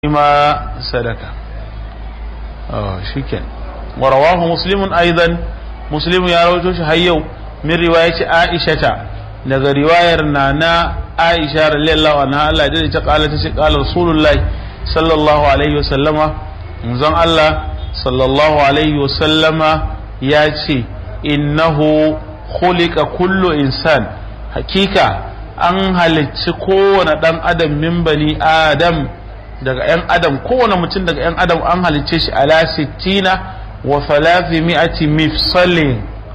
ما سلك اه شكرا ورواه مسلم ايضا مسلم يا رويتوش هيو من رواية عائشة daga riwayar na na Aisha radiyallahu anha Allah da ta kala ta ce kala Rasulullahi sallallahu alaihi wasallama manzon Allah sallallahu alaihi wasallama ya ce innahu khuliqa kullu insan hakika an halicci kowane dan adam min bani adam daga 'yan adam kowane mutum daga 'yan adam an halicce shi ala sittina wa falafi mi'ati mifsalin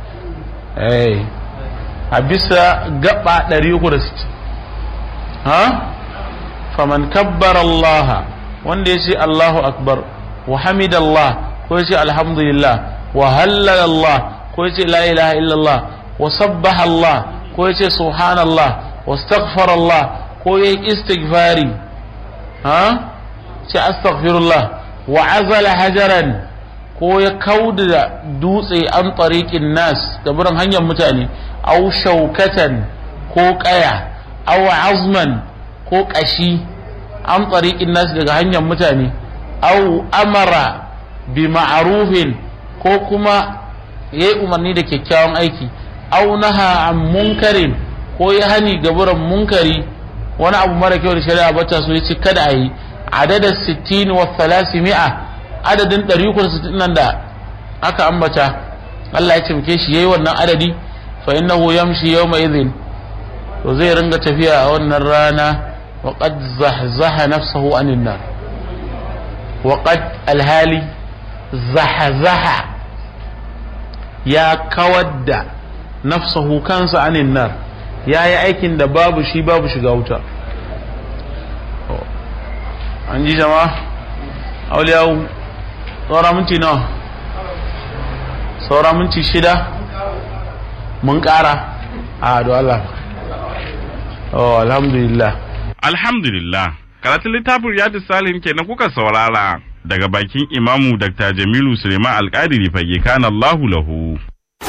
a bisa gaba 360 ha faman kabbar Allah wanda ya ce Allahu akbar wa hamidallah ko ya ce alhamdulillah wa hallala Allah ko ya ce la ilaha illallah wa sabbaha Allah ko ya ce subhanallah wa astaghfara Allah ko ya yi istighfari ha ce astaghfirullah wa azala hajaran ko ya kauda dutse an tariqin nas da burin hanyar mutane aw shaukatan ko kaya aw azman ko kashi an tariqin nas daga hanyar mutane aw amara bi ma'rufin ko kuma yayi umarni da kyakkyawan aiki aw naha an munkarin ko ya hani gaburan munkari wani abu mara kyau da shari'a bata so ya ce kada a yi adadin sittin wa mi'a adadin ɗari uku da sittin nan da aka ambata Allah ya cimke shi yayi wannan adadi fa innahu yamshi yawma idhin to zai ringa tafiya a wannan rana wa qad zahzaha nafsahu anin nar wa qad alhali zahzaha ya kawar da nafsahu kansa anin nar ya yi aikin da babu shi babu shiga wuta an ji jama'a auliyawu saura minti nawa saura minti shida mun kara a do Allah oh alhamdulillah alhamdulillah karatun littafin riyadu salim kenan kuka saurara daga bakin imamu dr jamilu suleiman alkadiri fage kana allahu lahu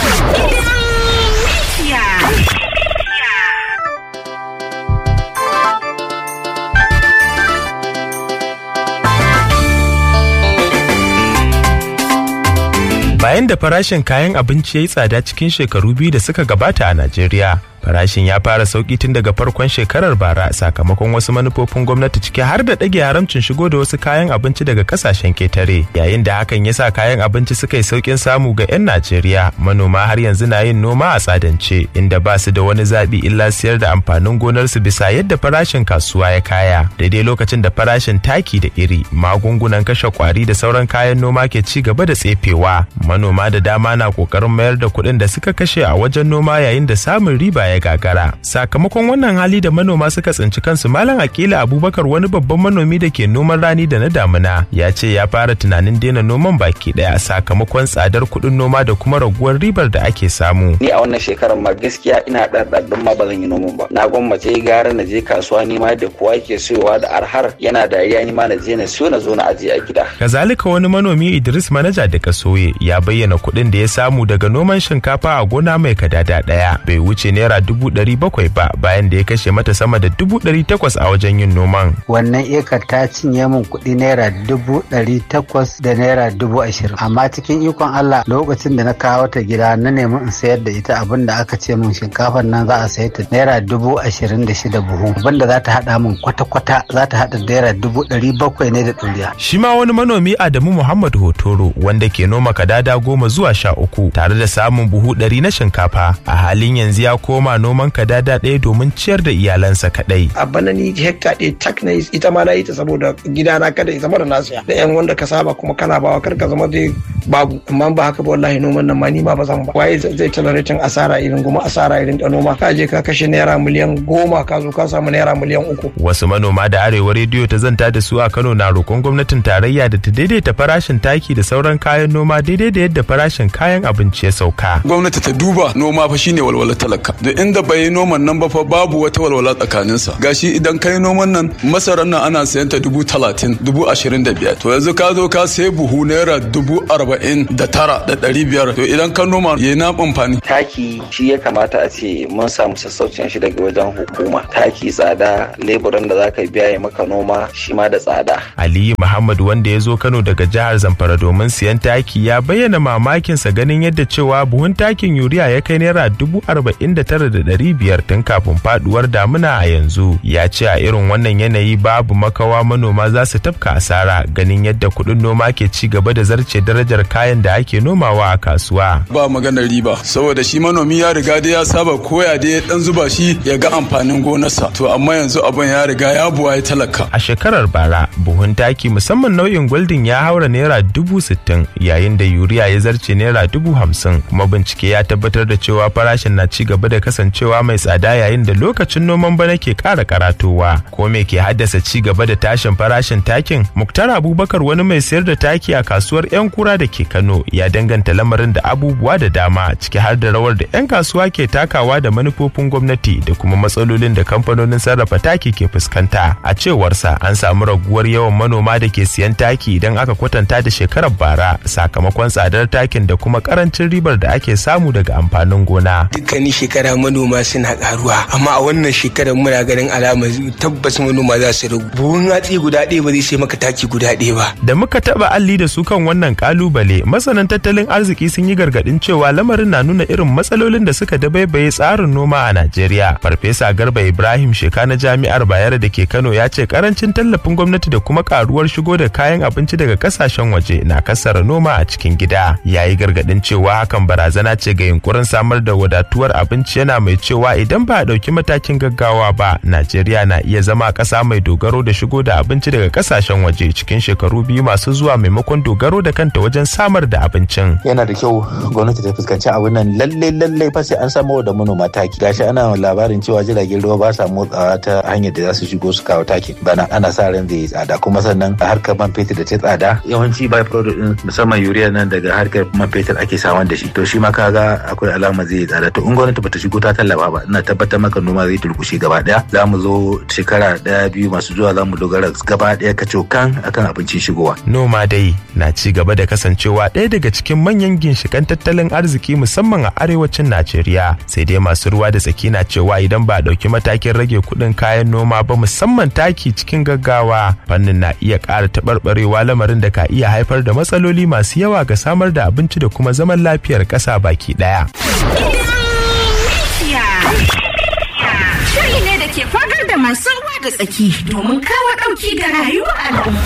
Bayan da farashin kayan abinci ya yi tsada cikin shekaru biyu da suka gabata a Najeriya, farashin ya fara sauki tun daga farkon shekarar bara sakamakon wasu manufofin gwamnati ciki har da ɗage haramcin shigo da wasu kayan abinci daga kasashen ketare yayin da hakan ya sa kayan abinci suka yi saukin samu ga 'yan najeriya manoma har yanzu na yin noma a tsadance inda ba su da wani zaɓi illa siyar da amfanin gonarsu bisa yadda farashin kasuwa ya kaya daidai lokacin da farashin taki da iri magungunan kashe kwari da sauran kayan noma ke ci gaba da tsefewa manoma da dama na kokarin mayar da kuɗin da suka kashe a wajen noma yayin da samun riba ya gagara sakamakon wannan hali da manoma suka tsinci kansu malam akila abubakar wani babban manomi da ke noman rani da na damuna ya ce ya fara tunanin daina noman baki daya sakamakon tsadar kuɗin noma da kuma raguwar ribar da ake samu ni a wannan shekarar ma gaskiya ina ɗarɗarɗin ma ba zan yi noman ba na gwammace gara na je kasuwa ni ma da kowa ke siyowa da arhar yana dariya ni ma na je na siyo na zo na ajiye a gida kazalika wani manomi idris manaja da kasoye ya bayyana kuɗin da ya samu daga noman shinkafa a gona mai kadada ɗaya bai wuce naira dubu ɗari bakwai ba bayan da ya kashe mata sama da dubu ɗari takwas a wajen yin noman. Wannan ekar ta cinye min kuɗi naira dubu ɗari takwas da naira dubu ashirin. Amma cikin ikon Allah lokacin da na kawo ta gida na nemi in sayar da ita abin da aka ce min shinkafar nan za a sayar ta naira dubu ashirin da shida buhu. Abin da za ta haɗa min kwata-kwata za ta haɗa naira dubu ɗari bakwai ne da ɗuriya. Shi ma wani manomi Adamu Muhammad Hotoro wanda ke noma kadada goma zuwa sha uku tare da samun buhu ɗari na shinkafa a halin yanzu ya koma noman kadada ɗaya domin ciyar da iyalansa kaɗai. a bana ni hekta ɗaya tak na ita ma na yi ta saboda gidana kada ya zama da nasiya da yan wanda ka saba kuma kana bawa kar ka zama dai babu amma ba haka ba wallahi noman nan ma ni ma ba zan ba waye zai tolerating asara irin goma asara irin da noma ka je ka kashe naira miliyan goma ka zo ka samu naira miliyan uku. wasu manoma da arewa rediyo ta zanta da su a kano na roƙon gwamnatin tarayya da ta daidaita farashin taki da sauran kayan noma daidai da yadda farashin kayan abinci ya sauka. gwamnati ta duba noma fa shine walwala talaka da inda bai yi noman nan ba fa babu wata walwala tsakaninsa gashi idan kai noman nan masarar nan ana sayan ta dubu talatin dubu ashirin da biyar to yanzu ka zo ka sayi buhu naira dubu arba'in arba'in da tara da ɗari biyar to idan ka noma ya na amfani. taki shi ya kamata a ce mun samu sassaucin shi daga wajen hukuma taki tsada leburan da zaka biya ya maka noma shi ma da tsada Aliyu Muhammad wanda ya zo Kano daga jihar Zamfara domin siyan taki ya bayyana mamakinsa ganin yadda cewa buhun takin yuriya ya kai naira dubu arba'in da tara da ɗari biyar tun kafin faduwar damuna a yanzu. Ya ce a irin wannan yanayi babu makawa manoma za su tafka asara ganin yadda kuɗin noma ke ci gaba da zarce darajar kayan da ake nomawa a kasuwa. Ba maganar riba saboda shi manomi ya riga da ya saba koya da ya dan zuba shi ya ga amfanin gonarsa to amma yanzu abin ya riga ya buwa ya talaka. A shekarar bara buhun taki musamman nau'in goldin ya haura naira dubu sittin yayin da yuriya ya zarce naira dubu hamsin kuma bincike ya tabbatar da cewa farashin na ci gaba da kasancewa mai tsada yayin da lokacin noman bana ke ƙara karatowa ko me ke haddasa ci gaba da tashin farashin takin muktar abubakar wani mai sayar da taki a kasuwar yan kura da ke kano ya danganta lamarin da abubuwa da dama ciki har da rawar da yan kasuwa ke takawa da manufofin gwamnati da kuma matsalolin da kamfanonin sarrafa taki ke fuskanta a cewarsa an samu raguwar yawan manoma da ke siyan taki idan aka kwatanta da shekarar bara sakamakon tsadar takin da kuma karancin ribar da ake samu daga amfanin gona. Dukkanin shekara manoma suna karuwa amma a wannan shekarar muna ganin alama tabbas manoma za su ragu. Buhun hatsi guda ɗaya ba zai sai maka taki guda ɗaya ba. Da muka taba alli da su kan wannan kalubale masanan tattalin arziki sun yi gargadin cewa lamarin na nuna irin matsalolin da suka dabaibaye tsarin noma a Najeriya. Farfesa Garba Ibrahim Sheka na Jami'ar Bayero da ke Kano ya ce karancin tallafin gwamnati da kuma karuwar shigo da kayan abinci daga kasashen waje na kasara noma a cikin gida ya yi gargadin cewa hakan barazana ce ga yunkurin samar da wadatuwar abinci yana mai cewa idan ba a ɗauki matakin gaggawa ba najeriya na iya zama ƙasa mai dogaro da shigo da abinci daga kasashen waje cikin shekaru biyu masu zuwa maimakon dogaro da kanta wajen samar da abincin yana da kyau gwamnati ta fuskanci abin nan lalle lalle fa sai an samo da manoma taki gashi ana labarin cewa jiragen ruwa ba sa motsawa ta hanyar da za su shigo su kawo taki bana ana sa ran zai yi tsada kuma sannan a harkar man fetur da ta tsada yawanci by product din musamman urea nan daga harkar man fetur ake saman da shi to shi ma kaga akwai alama zai yi tsada to in gwamnati bata shigo ta tallafa ba ina tabbatar maka noma zai turkushe gaba daya za mu zo shekara daya biyu masu zuwa za mu dogara gaba daya kacokan akan abincin shigowa noma dai na ci gaba da kasancewa ɗaya daga cikin manyan ginshikan tattalin arziki musamman a arewacin Najeriya sai dai masu ruwa da tsaki na cewa idan ba a ɗauki matakin rage kuɗin kayan noma ba musamman taki cikin gaggawa fannin na iya ƙara taɓarɓarewa lamarin da ka iya haifar da matsaloli masu yawa ga samar da abinci da kuma zaman lafiyar ƙasa baki ɗaya. Shiri ne da ke fagar da masu ruwa da tsaki domin kawo ɗauki ga rayuwar al'umma.